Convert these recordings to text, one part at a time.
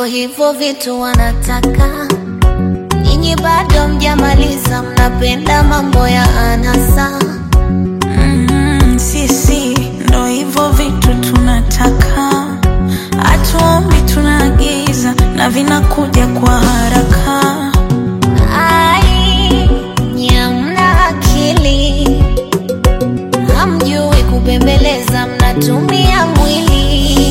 hivyo vitu wanataka nyinyi, bado mjamaliza, mnapenda mambo ya anasa. Mm, sisi ndo hivyo vitu tunataka, hatuombi tunaagiza na vinakuja kwa haraka. Ai, nyamna akili, hamjui kubembeleza, mnatumia mwili.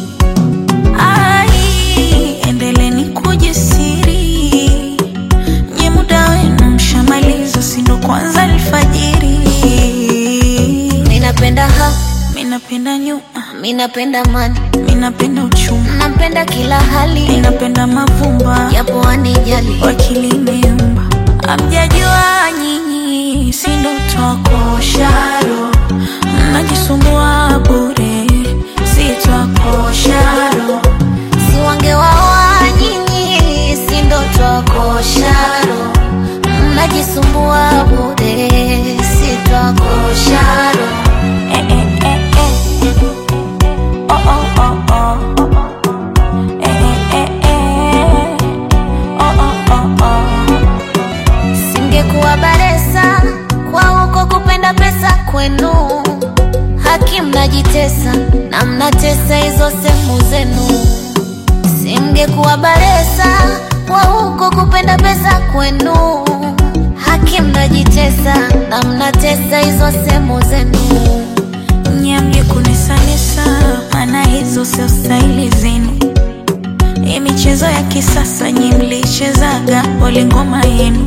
Ai, endeleni kujisiri, nye muda wenu mshamaliza, si ndo kwanza alfajiri. Ninapenda ha, Minapenda nyuma, minapenda mani, minapenda uchuma, napenda kila hali, minapenda mavumba japo anijali. wakili imeumba, amjajua nyinyi, si ndo twakosharo, mnajisumbua bure, si twakosharo Si wangewaoa nyinyi, si ndo twakosharo, mnajisumbua bure, si twakosharo. Eh, eh, eh, eh. Oh, oh, oh, oh. Eh, eh, eh, eh. Oh, oh, oh, oh. Singekuwa baresa kwa huko kupenda pesa kwenu, haki mnajitesa na mnatesa hizo sehemu zenu. Singekuwa baresa kwa huko kupenda pesa kwenu, haki mnajitesa na mnatesa hizo sehemu zenu. Nyamge kunisanisa, maana hizo sio staili zenu. Hii michezo ya kisasa nyi mlichezaga pole ngoma yenu.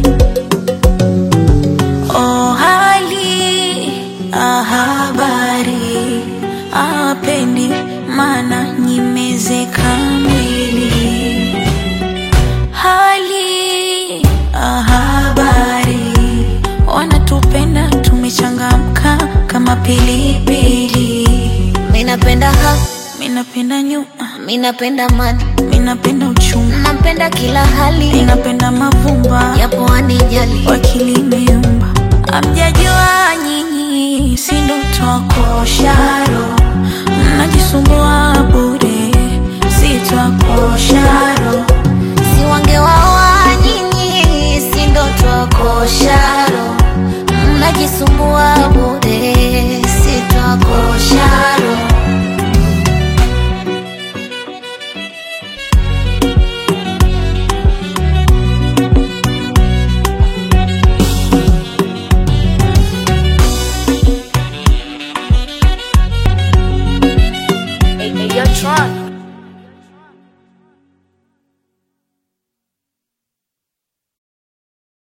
Oh, hali ah, habari apendi, maana nyimezeka mwili. Hali ah, habari wanatupenda, tumechangamka kama pilipili. Minapenda ha, Minapenda nyuma, minapenda mani, minapenda uchuma, napenda kila hali, minapenda mavumba japo anijali. wakili imeumba, amjajua nyinyi, si ndo twakosharo, mnajisumbua bure, si twakosharo Si wangewaoa nyinyi, si ndo twakosharo, mnajisumbua bure, si twakosharo. Hey, hey, yo, Tron.